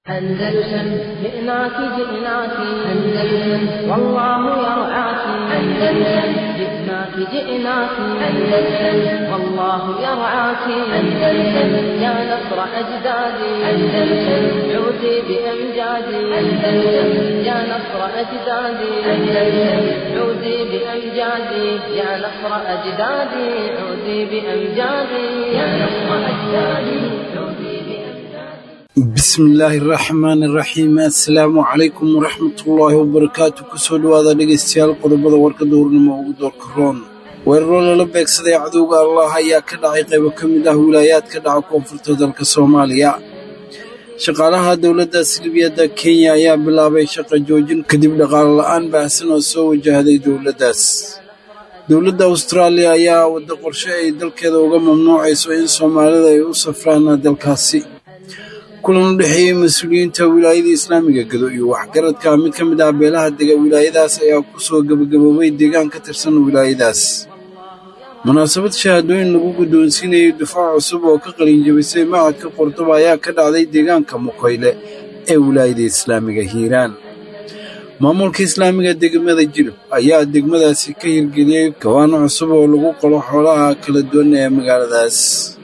أندلسن جئناك جئناك أندلسن والله يرعاك أندلسن جئناك جئناك أندلسن والله يرعاك أندلسن يا نصر أجدادي أندلسن عودي بأمجادي أندلسن يا نصر أجدادي أندلسن عودي بأمجادي يا نصر أجدادي عودي بأمجادي يا نصر أجدادي عودي بأمجادي bismillaahi raxmaani raxiim assalaamu calaykum waraxmatullaahi wabarakaatu kusoo dhowaada dhegaystayaal qodobada warka dowrnimo ugu doorka roon weeraro lala beegsaday cadowga allah ayaa ka dhacay qaybo ka mid ah wilaayaadka dhaca koonfurta dalka soomaaliya shaqaalaha dowladda silibiyadda kenya ayaa bilaabay shaqa joojin kadib dhaqaale la'aan baahsan oo soo wajahday dowladdaas dowladda austraaliya ayaa wadda qorshe ay dalkeeda uga mamnuucayso in soomaalida ay u safraan dalkaasi kulan u dhexeeyey mas-uuliyiinta wilaayada islaamiga gedo iyo waxgaradka mid ka mid ah beelaha dega wilaayadaas ayaa ku soo gebagaboobay deegaan ka tirsan wilaayadaas munaasabad shahaadooyin lagu guddoonsiinayay dufaac cusub oo ka qalinjabisay macadka qordoba ayaa ka dhacday deegaanka mukoyle ee wilaayada islaamiga hiiraan maamulka islaamiga degmada jilib ayaa degmadaasi ka hirgeliyey gawaano cusub oo lagu qalo xoolaha kala duwan ee magaaladaas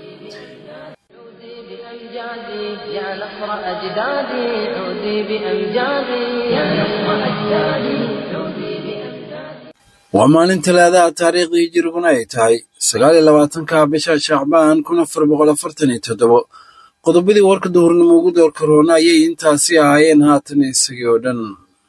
بأمجادي يا نصر أجدادي عودي بأمجادي يا نصر أجدادي عودي بأمجادي waa maalin talaadaha taariikhdii hijiriguna ay tahay sagaal iyo labaatanka bisha shacbaan kun afar boqol afartan iyo toddobo qodobadii warka duhurnimo ugu doorka roona ayay intaasi ahaayeen haatan isagii oo dhan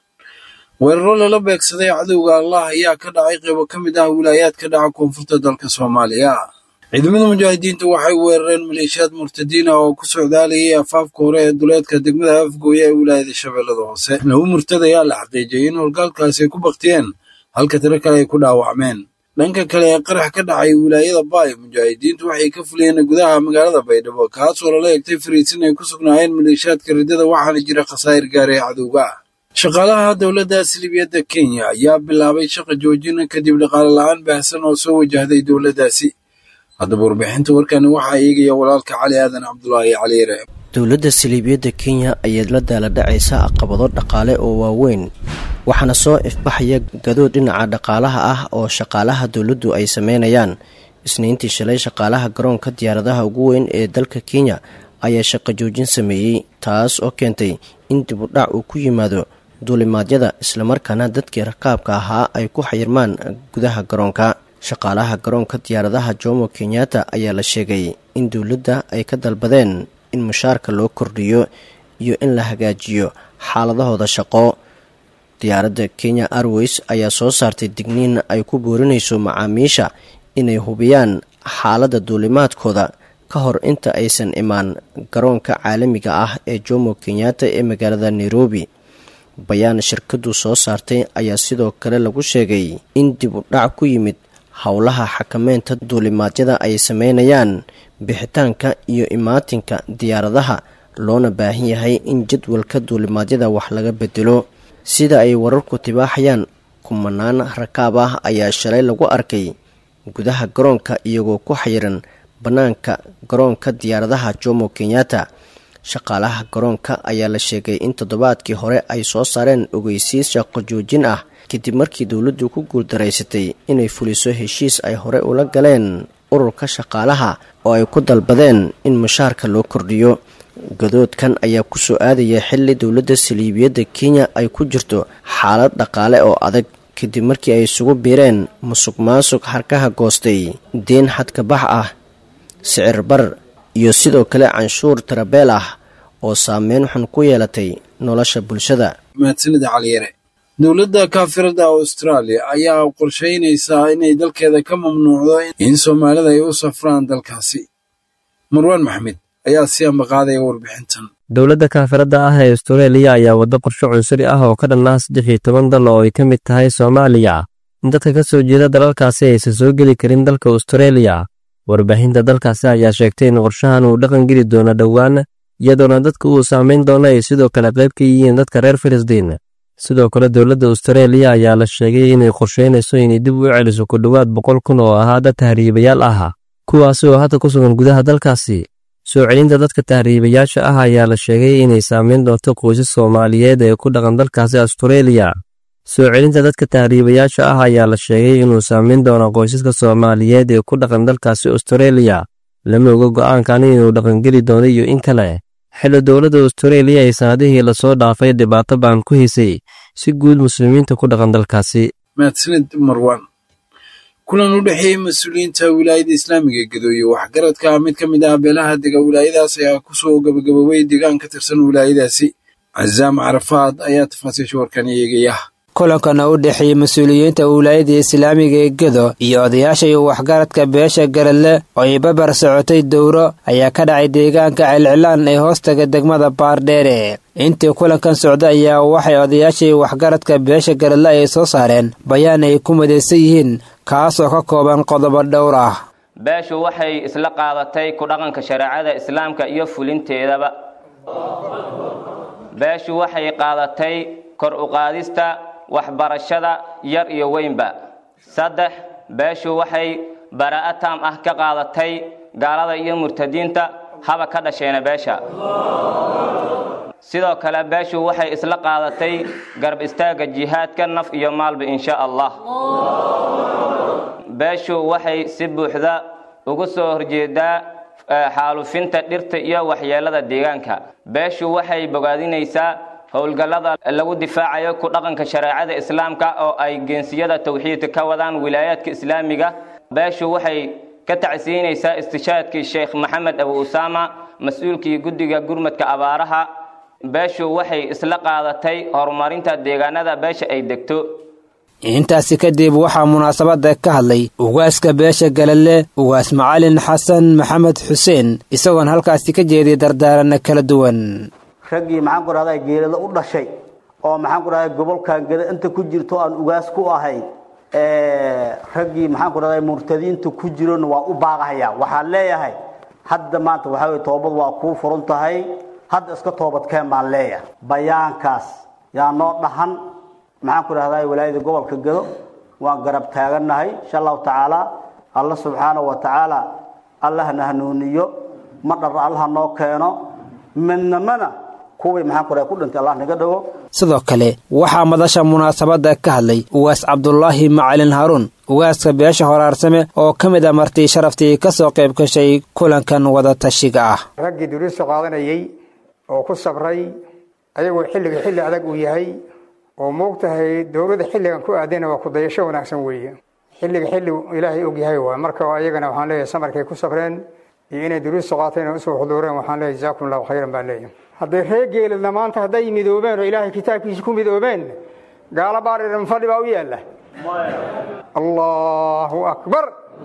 weeraro lala beegsaday cadowga allah ayaa ka dhacay qaybo ka mid ah wilaayaadka dhaca koonfurta dalka soomaaliya ciidamada mujaahidiinta waxay weerareen maleeshiyaad murtadiin ah oo ku socdaalayay afaafka hore ee duleedka degmada afgooya ee wilaayada shabeellada hoose laba murtad ayaa la xaqiijiyey in howlgaalkaasi ay ku baktiyeen halka tiro kale ay ku dhaawacmeen dhanka kale ee qarax ka dhacay wilaayada baay mujaahidiintu waxay ka fuliyeen gudaha magaalada baydhabo kaasoo lala egtay fariisin ay ku sugnaayeen maleeshiyaadka riddada waxaana jira khasaa'ir gaara ee cadowga ah shaqaalaha dowladda silibiyadda kenya ayaa bilaabay shaqa joojin kadib dhaqaale la'aan baahsan oo soo wajahday dowladdaasi haddaba warbixinta warkani waxaa eegaya walaalka cali aadan cabdulaahi caliire dowladda saliibiyadda kenya ayaad la daala dhacaysa caqabado dhaqaale oo waaweyn waxaana soo ifbaxaya gadood dhinaca dhaqaalaha ah oo shaqaalaha dowladdu ay sameynayaan isniintii shalay shaqaalaha garoonka diyaaradaha ugu weyn ee dalka kenya ayaa shaqo joojin sameeyey taas oo keentay in dib u dhac uu ku yimaado duulimaadyada islamarkaana dadkii rakaabka ahaa ay ku xayirmaan gudaha garoonka shaqaalaha garoonka diyaaradaha jomo kenyatta ayaa la sheegay in dowladda ay ka dalbadeen in mushaarka loo kordhiyo iyo in la hagaajiyo xaaladahooda shaqo diyaaradda kenya airways ayaa soo saartay digniin ay ku boorinayso macaamiisha inay hubiyaan xaaladda duulimaadkooda ka hor inta aysan imaan garoonka caalamiga ah ee jomo kenyatta ee magaalada nairobi bayaan shirkaddu soo saartay ayaa sidoo kale lagu sheegay in dib u dhac ku yimid howlaha xakameynta duulimaadyada ay sameynayaan bixitaanka iyo imaatinka diyaaradaha loona baahan yahay in jadwalka duulimaadyada wax laga bedelo sida ay wararku tibaaxayaan kumanaan rakaab ah ayaa shalay lagu arkay gudaha garoonka iyagoo ku xayiran bannaanka garoonka diyaaradaha jomo kenyatta shaqaalaha garoonka ayaa la sheegay in toddobaadkii hore ay soo saareen ogeysiis shaqo joojin ah kadib markii dowladdu ku guuldaraysatay inay fuliso heshiis ay hore ula galeen ururka shaqaalaha oo ay ku dalbadeen in mushaarka loo kordhiyo gadoodkan ayaa kusoo aadaya xilli dowladda saliibiyadda kenya ay ku jirto xaalad dhaqaale oo adag kadib markii ay isugu biireen musuq maasuq harkaha goostay deen xadkabax ah sicir bar iyo sidoo kale canshuur tarabeel ah oo saameyn xun ku yeelatay nolosha bulshada mahadsanida caliyare dowladda kaafirada austraaliya ayaa qorshaynaysaa inay dalkeeda ka mamnuucdo in soomaalida ay u safraan dalkaasi marwaan maxmed ayaa si ambaqaadaya warbixintan dowladda kaafiradda ah ee astareeliya ayaa waddo qorsho cunsuri ah oo ka dhanaa saddex iyo toban dal oo ay ka mid tahay soomaaliya in dadka ka soo jeeda dalalkaasi aysan soo geli karin dalka astareeliya warbaahinta dalkaasi ayaa sheegtay in qorshahan uu dhaqan geli doono dhowaan iyadoona dadka uu saamayn doono ay sidoo kale qayb ka yihiin dadka reer filistiin sidoo kale dowladda astareeliya ayaa la sheegay inay qorsheynayso inay dib u celiso ku dhowaad boqol kun oo ahaa dad tahriibayaal ah kuwaasi oo hadda ku sugan gudaha dalkaasi soo celinta dadka tahriibayaasha ah ayaa la sheegay inay saameyn doonto qoysas soomaaliyeed ee ku dhaqan dalkaasi astareeliya soo celinta dadka tahriibayaasha ah ayaa la sheegay inuu saameyn doono qoysaska soomaaliyeed ee ku dhaqan dalkaasi astareeliya lama oga go'aankani inuu dhaqangeli doono iyo in kale xilli dowladda astareeliya ay sanadihii lasoo dhaafay dhibaato baan ku hisay si guud muslimiinta ku dhaqan dalkaasi mahadsanid marwan kulan u dhexeeyey mas-uuliyiinta wilaayada islaamiga ee gadooye waxgaradka mid ka mid ah beelaha dega wilaayadaas ayaa kusoo gabagaboobay deegaan ka tirsan wilaayadaasi cazaam carafaad ayaa tafaasiisha warkan eegaya kulankana u dhexeeyey mas-uuliyiinta wilaayada islaamiga ee gedo iyo odayaasha iyo waxgaradka beesha garadle oo ay babar socotay dowro ayaa ka dhacay deegaanka celcilaan ee hoostaga degmada baardheere intii kulankan socda ayaa waxay odayaasha iyo waxgaradka beesha garadle ay soo saareen bayaan ay ku midaysan yihiin kaasoo ka kooban qodobo dhowr ah beeshu waxay isla qaadatay ku dhaqanka shareecada islaamka iyo fulinteedaba beeshu waxay qaadatay kor u qaadista waxbarashada yar iyo weynba saddex beeshu waxay baraa'a taam ah ka qaadatay gaalada iyo murtadiinta haba ka dhasheena beesha sidoo kale beeshu waxay isla qaadatay garab istaagga jihaadka naf iyo maalba insha allah beeshu waxay si buuxda ugu soo horjeedaa xaalufinta dhirta iyo waxyeelada deegaanka beeshu waxay bogaadinaysaa howlgallada lagu difaacayo ku dhaqanka shareecada islaamka oo ay geensiyada tawxiidka ka wadaan wilaayaadka islaamiga beeshu waxay ka tacsiinaysaa istishaadkii sheekh maxamed abu usaama mas-uulkii guddiga gurmadka abaaraha beeshu waxay isla qaadatay horumarinta deegaanada beesha ay degto intaasi kadib waxaa munaasabada ka hadlay ugaaska beesha galale ugaas macalin xasan maxamed xuseen isagoon halkaasi ka jeediya dardaaranna kala duwan raggii maxaan ku rahdaa geelada u dhashay oo maxaan ku rahdaa gobolkan geda inta ku jirto aan ugaas ku ahayn raggii maxaan ku rahdaa murtadiinta ku jirona waa u baaqahaya waxaan leeyahay hadda maanta waxaa weye toobad waa kuu furan tahay hadda iska toobadkeen baan leeyahay bayaankaas yaa noo dhahan maxaan ku rahdaa walaayada gobolka gedo waan garab taagannahay insha allahu tacaala alla subxaanahu wa tacaala allahna hanuuniyo ma dhar allaha noo keeno midnamana sidoo kale waxaa madasha munaasabada ka hadlay ugaas cabdulaahi macalin haruun ugaaska beesha horaarsame oo ka mid a martii sharaftii ka soo qayb gashay kulankan wadatashiga ah raggii duruusta qaadanayay oo ku sabray ayagoo xilliga xilli adag uu yahay oo moogtahay dowladda xilligan ku aadayna waa kudayasho wanaagsan weeye xilliga xilli ilaahay og yahay waay marka ayagana waxaan leeyahay samarkay ku sabreen iyo inay duruusta qaateen oo usoo xuduureen waxaan leeyahay jazaakum allahu khayran baan leeyahay hadday reer geeladna maanta hadday midoobeen oo ilaahay kitaabkiisa ku midoobeen gaalo baariran fadhi baa u yaalla allahu akbar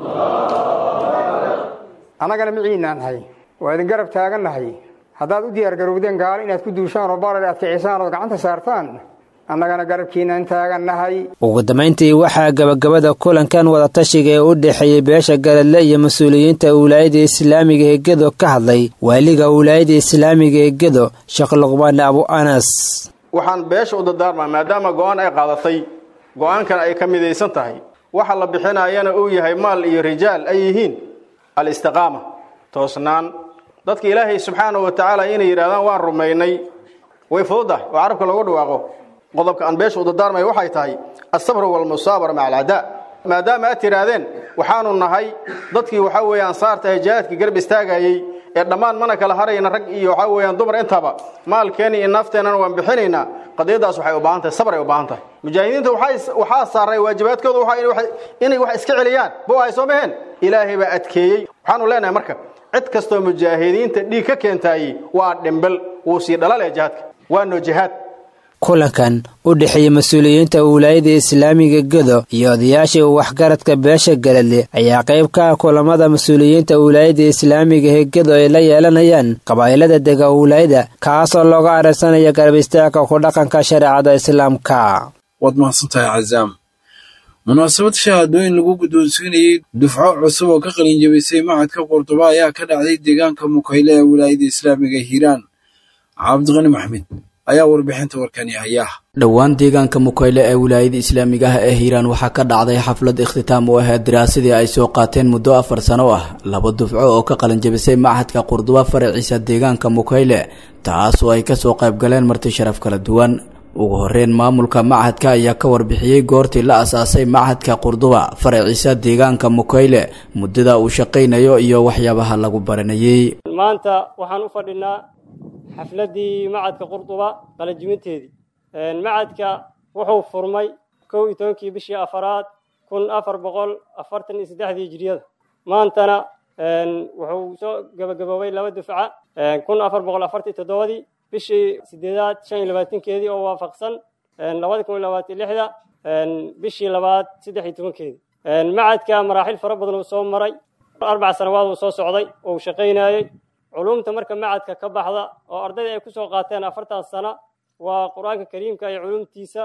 annagana miciinaan nahay waa idin garab taagannahay haddaad u diyaar garowdeen gaalo inaad ku duushaan oo barar aad kicisaan ood gacanta saartaan annagana garabkiinaan taagannahay ugu dambayntii waxaa gabagabada kulankan wadatashiga ee u dhexeeyey beesha galadle iyo mas-uuliyiinta wilaayada islaamiga ee gedo ka hadlay waaliga wilaayada islaamiga ee gedo sheekh luqmaan abu anas waxaan beesha u dardaarmaa maadaama go-aan ay qaadatay go-aankan ay ka midaysan tahay waxa la bixinayana uu yahay maal iyo rijaal ay yihiin alistiqaama toosnaan dadka ilaahay subxaanahu wa tacaala inay yidhahdaan waan rumaynay way fududahay oo carabka loogu dhawaaqo qodobka aan beesha u dardaarmaya waxay tahay asabru walmusaabara maca alcadaa maadaama aad tidhaahdeen waxaanu nahay dadkii waxaa weeye ansaarta ee jihaadkii garab istaagayey ee dhammaan mana kala harayna rag iyo waxaa weeyaan dumar intaba maalkeeni iyo nafteennana waan bixinaynaa qadiyadaas waxay u baahan tahay sabr ay u baahan tahay mujaahidiinta waxaa saaray waajibaadkooda inay wax iska celiyaan bo ay soo maheen ilaahay baa adkeeyey waxaanu leenahay marka cid kastoo mujaahidiinta dhiig ka keentaayey waa dhimbel wuu sii dhalale jihaadka waano jihaad kulankan u dhexeeyey mas-uuliyiinta wilaayada islaamiga gedo iyo odayaashii waxgaradka beesha galadle ayaa qayb ka ah kulamada mas-uuliyiinta wilaayada islaamiga ee gedo ay la yeelanayaan qabaa'ilada dega wilaayada kaasoo looga aragsanaya garab istaagka ku dhaqanka shareecada islaamka waad mahadsantahay cazaam munaasabad shahaadooyin lagu guddoonsiinayey dufco cusub oo ka qalin jabisay macadka qurduba ayaa ka dhacday deegaanka mukayle ee wilaayada islaamiga hiiraan cabdiqani maxmed ayaa warbixinta warkani haya dhowaan deegaanka mukayle ee wilaayada islaamiga ah ee hiiraan waxaa ka dhacday xaflad ikhtitaam u ahayd daraasadii ay soo qaateen muddo afar sano ah laba dufco oo ka qalinjabisay machadka qurduba faraciisa deegaanka mukayle taas oo ay kasoo qaybgaleen marti sharaf kala duwan ugu horeyn maamulka machadka ayaa ka warbixiyey goortii la asaasay machadka qurduba faraciisa deegaanka mukayle muddada uu shaqaynayo iyo waxyaabaha lagu baranayey maanta waxaan u fadhinaa xafladdii macadka qurduba qalanjiminteedii macadka wuxuu furmay kow iyo tobankii bishii afaraad kun afar boqol afartan iyo saddexdii hijriyada maantana wuxuu soo gabagaboobay laba dufca kun afar boqol afartan iyo toddobadii bishii sideedaad shan iyo labaatankeedii oo waafaqsan labada kun iyo labaatan lixda bishii labaad saddex iyo tobankeedii macadka maraaxil fara badan uu soo maray arbac sanawaad uu soo socday oo uu shaqaynayey culumta marka macadka ka baxda oo ardayda ay kusoo qaateen afartan sano waa qur-aanka kariimka iyo culumtiisa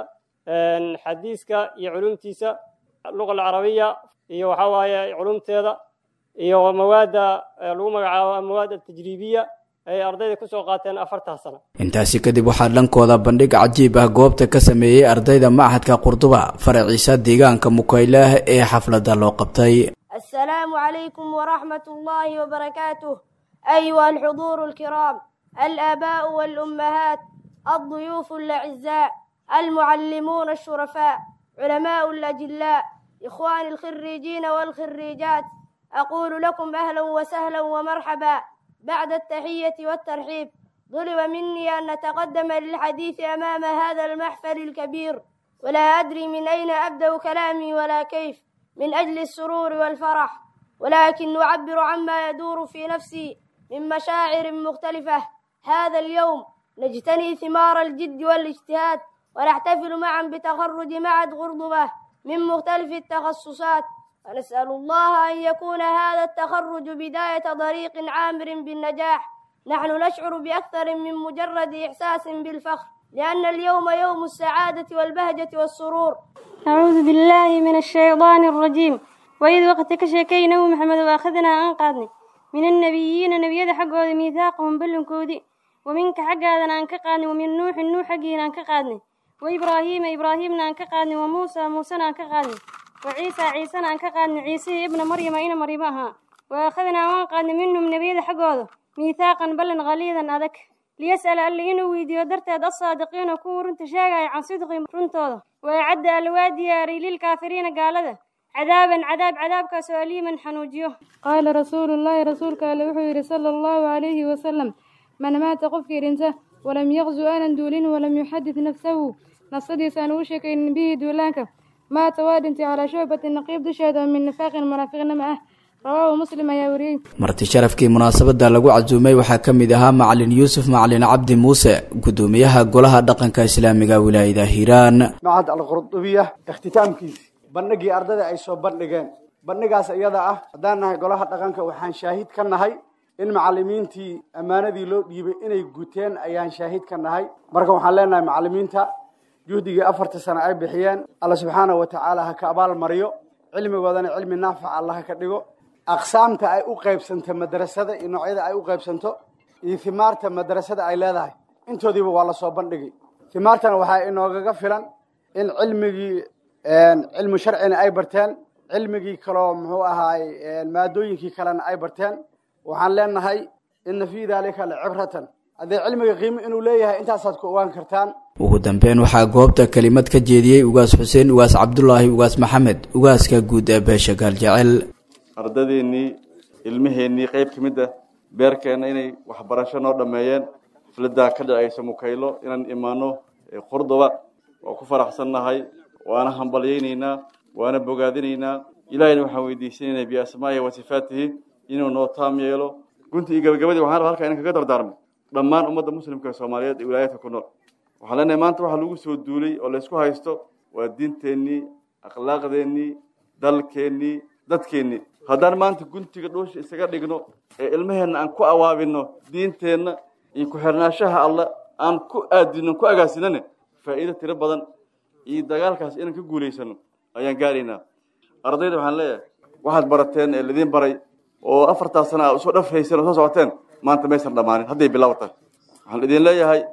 xadiiska iyo culumtiisa luqa alcarabiya iyo waxaa waaye culumteeda iyo mawaadda lagu magacaabo mawaad altajriibiya ay ardayda kusoo qaateen afartan sano intaasi kadib waxaa dhankooda bandhig cajiib ah goobta ka sameeyey ardayda machadka qurduba faraciisa deegaanka mukaylah ee xafladda loo qabtay السلام عليكم ورحمة الله وبركاته أيها الحضور الكرام الآباء والأمهات الضيوف الأعزاء المعلمون الشرفاء علماء الأجلاء إخواني الخريجين والخريجات أقول لكم أهلا وسهلا ومرحبا بعد التحية والترحيب طلب مني أن نتقدم للحديث أمام هذا المحفل الكبير ولا أدري من أين أبدأ كلامي ولا كيف من أجل السرور والفرح ولكن أعبر عما يدور في نفسي من مشاعر مختلفة هذا اليوم نجتني ثمار الجد والاجتهاد ونحتفل معا بتخرج معهد غرضبة من مختلف التخصصات ونسأل الله أن يكون هذا التخرج بداية طريق عامر بالنجاح نحن نشعر بأكثر من مجرد إحساس بالفخر لأن اليوم يوم السعادة والبهجة والسرور أعوذ بالله من الشيطان الرجيم وإذ وقت كشكينا محمد وأخذنا أنقاذني من النبيين نبيذ حقه ميثاقهم بلنكودي ومنك حق هذا أنك قادني ومن نوح نوح حقنا أنك قادني وإبراهيم إبراهيم أنك قادني وموسى موسى أنك قادني وعيسى عيسى أنك قادني عيسى ابن مريم أين مريمها وأخذنا وأنقاذني منهم نبيذ حقه ميثاقا بلن غليظا أذك ليسأل اللي إنه ويديو درتاد الصادقين كور انت شاقع عن صدق رنتوضا ويعد الوادي للكافرين قال ذا عذابا عذاب عذاب كسؤالي من حنوجيه قال رسول الله رسولك لوحي صلى الله عليه وسلم من مات قفك رنسه ولم يغزو آنا دولين ولم يحدث نفسه نصدي سانوشك إن به دولانك مات وادنت على شعبة النقيب دشهد من نفاق المنافقين معه rawaahu muslim ayaa wariyey marti sharafkii munaasabada lagu casuumay waxaa ka mid ahaa macalin yuusuf macalin cabdi muuse gudoomiyaha golaha dhaqanka islaamiga wilaayada hiiraan macad alqurdubiya ikhtitaamkiisi bandhigii ardayda ay soo bandhigeen bandhigaas iyada ah haddaan nahay golaha dhaqanka waxaan shaahid ka nahay in macalimiintii ammaanadii loo dhiibay inay guteen ayaan shaahid ka nahay marka waxaan leenahay macalimiinta juhdigii afarta sano ay bixiyeen alla subxaana wa tacaala ha ka abaal mariyo cilmigoodana cilmi naafica allah ka dhigo aqsaamta ay u qaybsanto madrasada iyo noocyada ay u qaybsanto iyo himaarta madrasada ay leedahay intoodiiba waa lasoo bandhigay himaartana waxaa inoogaga filan in cilmigii cilmu sharcina ay barteen cilmigii kaloo muxuu ahaay maadooyinkii kalena ay barteen waxaan leenahay ina fii daalika lacibratan haddee cilmiga qiimo inuu leeyahay intaasaad ku ogaan kartaan ugu dambeyn waxaa goobta kelimad ka jeediyey ugaas xuseen ugaas cabdulaahi ugaas maxamed ugaaska guud ee beesha gaaljecel ardadeennii ilmaheennii qayb ka mid ah beerkeenna inay waxbarasho noo dhammeeyeen xafladdaa ka dhacaysa mukaylo inaan imaano qurduba waa ku faraxsannahay waana hambalyaynaynaa waana bogaadinaynaa ilaahayna waxaan weydiisanaynaa biasmaa'ihi wa sifaatihi inuu noo taam yeelo gunti iyo gabagabadii waxaan rabaa halkaa inan kaga dardaarmo dhammaan ummadda muslimka ee soomaaliyeed ee wilaayadka ku nool waxaan leenahay maanta waxaa lagu soo duulay oo laysku haysto waa diinteennii akhlaaqdeennii dalkeennii dadkeennii haddaan maanta guntiga dhuusha isaga dhigno ee ilmaheenna aan ku awaabino diinteenna iyo ku-xirnaashaha alle aan ku aadino ku agaasinane faa'iido tiro badan iyo dagaalkaas inaan ka guulaysano ayaan gaaraynaa ardayda waxaan leeyahay waxaad barateen ee ladiin baray oo afartaas sana a usoo dhafhayseen oo soo socoteen maanta maysan dhammaanin hadday bilaaw tahay waxaan idin leeyahay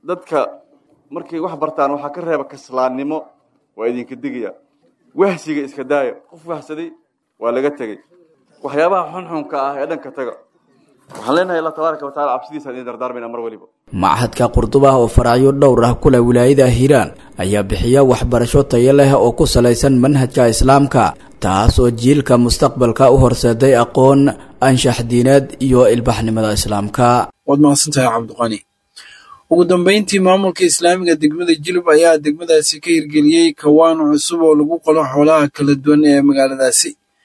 dadka markay wax bartaan waxaa ka reeba kaslaannimo waa idinka digaya wahsiga iska daaya qof wahsaday waa laga tegey waxyaabaha xunxunka ah ee dhanka taga waxaan leenahay allah tabaaraka wa tacala cabsidiisaan idin dardaarmayna mar waliba machadka qurduba oo faracyo dhowr ah kule wilaayada hiiraan ayaa bixiya waxbarasho tayo leh oo ku salaysan manhajka islaamka taas oo jiilka mustaqbalka u horseeday aqoon anshax diineed iyo ilbaxnimada islaamka waad mahadsantahay cabdiqani ugu dambeyntii maamulka islaamiga degmada jilub ayaa degmadaasi ka hirgeliyey kawaan cusub oo lagu qalo xoolaha kala duwan ee magaaladaasi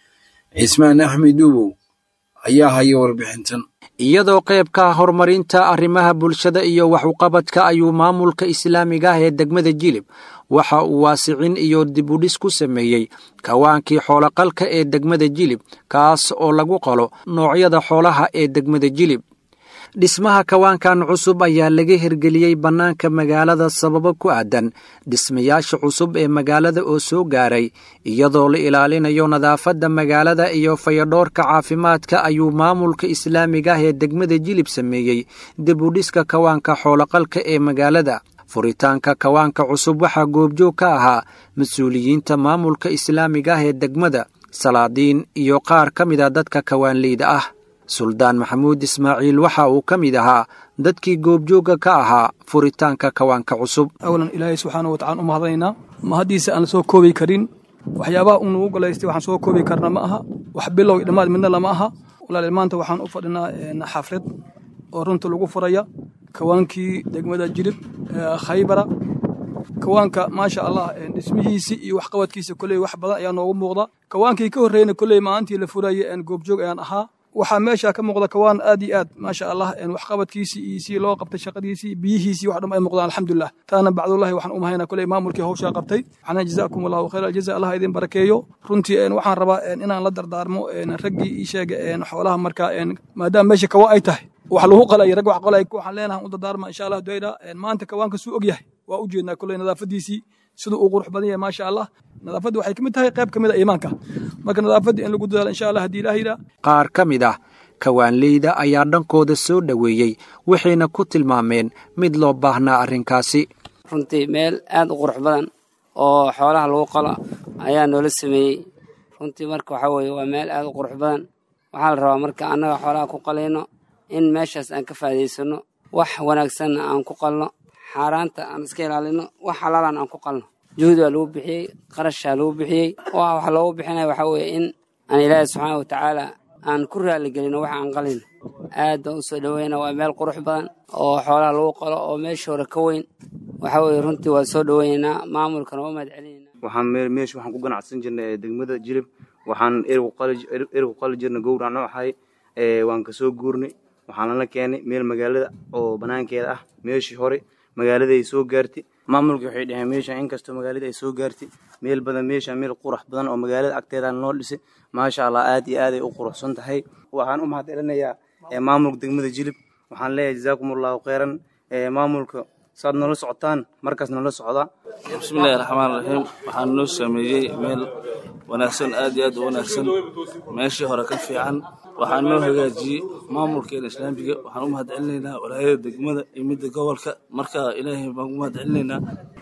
cismaan axmed duubow ayaa haya warbixintan iyadoo qaybka horumarinta arrimaha bulshada iyo waxuqabadka ayuu maamulka islaamiga ah ee degmada jilib waxa uu waasicin iyo dibudhis ku sameeyey kawaankii xooloqalka ee degmada jilib kaas oo lagu qalo noocyada xoolaha ee degmada jilib dhismaha kawaankan cusub ayaa laga hirgeliyey bannaanka magaalada sababo ku aadan dhismayaasha cusub ee magaalada oo soo gaaray iyadoo la ilaalinayo nadaafadda magaalada iyo fayadhoorka caafimaadka ayuu maamulka islaamiga ah ee degmada jilib sameeyey dibudhiska kawaanka xooloqalka ee magaalada furitaanka kawaanka cusub waxaa goobjoog ka ahaa mas-uuliyiinta maamulka islaamiga ah ee degmada salaadiin iyo qaar ka mid a dadka kawaanleyda ah suldaan maxamuud ismaaciil waxa uu ka mid ahaa dadkii goobjoogga ka ahaa furitaanka kawaanka cusub awalan ilaahay subxaana wa tacala u mahadnaynaa mahaddiisa aan la soo koobi karin waxyaabaha uu nagu galaystay waxaan soo koobi karna ma aha wax bilow dhammaad midna lama aha walaal maanta waxaan u fadhinaa xaflad oo runta lagu furaya kawaankii degmada jilib khaybara kawaanka maasha allah dhismihiisii iyo waxqabadkiisa koley wax badan ayaa noogu muuqda kawaankii ka horreeyna koley maalintii la furayay goobjoog ayaan ahaa waxaa meesha ka muuqda kawaan aad iyo aad maasha allah waxqabadkiisii iyo si loo qabtay shaqadiisii biyihiisii wax dhan ay muuqdaan alxamdulilah taana bacdullahi waxaan u mahaynaa koley maamulkii hawshaa qabtay waxaana jazaakum allahu khayr aljaza allah idin barakeeyo runtii waxaan rabaa inaan la dardaarmo raggii ii sheega xoolaha markaa maadaama meesha kawaan ay tahay wax lagu qalay rag wax qalay waxaan leenahay u dardaarma insha allah duayda maanta kawaanka suu og yahay waa u jeednaa koley nadaafadiisii siduu uu qurux badan yahay maasha allah nadaafadda waxay ka mid tahay qayb ka mid a iimaanka marka nadaafadda in lagu dadaalo insha allah haddii ilaah yidhaa qaar ka mid ah kawaanleyda ayaa dhankooda soo dhoweeyey waxayna ku tilmaameen mid loo baahnaa arrinkaasi runtii meel aad u qurux badan oo xoolaha lagu qalo ayaa noola sameeyey runtii marka waxaa weeye waa meel aad u qurux badan waxaa la rabaa marka annaga xoolaha ku qalayno in meeshaas aan ka faa'iidaysano wax wanaagsanna aan ku qalno xaaraanta aan iska ilaalino wax xalaalan aan ku qalno juhud waa lagu bixiyey qarashaa lagu bixiyey waxa loogu bixinaya waxaa weeye in aan ilaahay subxaana watacaala aan ku raaligelino wax aan qalino aad baan u soo dhoweyna waa meel qurux badan oo xoolaha lagu qalo oo meesha hore ka weyn waxa weeye runtii waa soo dhoweynaynaa maamulkana waa mahad celinayna waxaan meesha waxaan ku ganacsan jirnay degmada jilib waxaan erigu qali jirnay gowrac nooxay waan kasoo guurnay waxaan lala keenay meel magaalada oo banaankeeda ah meeshii hore magaalada ay soo gaartay maamulka waxay dhaheen meesha inkastoo magaalada ay soo gaartay meel badan meesha meel qurax badan oo magaalada agteeda noo dhisay maasha allah aad iyo aad ay u quruxsan tahay waxaan u mahad celinayaa maamulka degmada jilib waxaan leeyahay jazaakum allahu khayran maamulka saad noola socotaan markaas noola socdaa bismillahi raxmaan raxiim waxaan noo sameeyey meel wanaagsan aad iyo aad u wanaagsan meeshii hore ka fiican waxaan noo hagaajiyey maamulkeena islaamiga waxaan u mahad celinaynaa walaayada degmada iyo midda gobolka marka ilaahay baan u mahad celinaynaa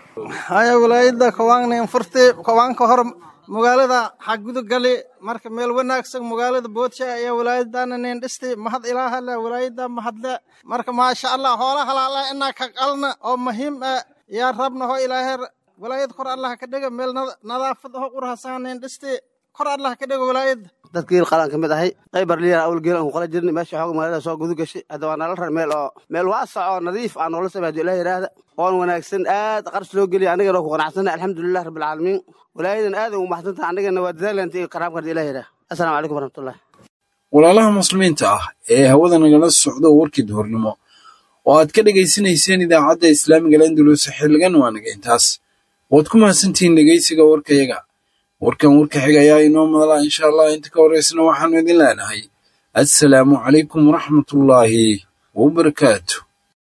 haya walaayada kawaannin furtay kawaanka hor magaalada xagudu gali marka meel wanaagsan magaalada boodsha ayaa walaayadana nin dhistay mahad ilaaha leh walaayada mahadle marka maasha allah hoola halaala inaa ka qalna oo muhiim ah yaa rabna ho ilaahay walaayad kor allah ka dhiga meel nadaafad ho qurhasan nin dhistay kor allah ka dhiga walaayada dadka geel qalaan ka mid ahay qaybar liya awl geel aan ku qala jirnay meesha xoog magaalada soo gudu gashay hadda waa nala rar meel oo meel waasac oo nadiif aan noola samay haddii ilaah yidhaahda oon wanaagsan aad qarash loo geliya anigana ku qanacsanay alxamdulilah rabbilcaalamiin walaayadan aad ugu maxsantaha anigana waa dadaalanta iyo karaamka haddii ilaah yidhaah assalaamu calaykum waraxmatullah walaalaha muslimiinta ah ee hawada nagala socda warkii duhurnimo oo aad ka dhegaysanayseen idaacadda islaamiga landulus xilligan waa naga intaas waad ku mahadsantihiin dhegaysiga warkayaga warkan warka xiga ayaa inoo madala insha allah inta ka horeysana waxaanu idin leenahay assalaamu calaykum waraxmatullaahi wabarakaatu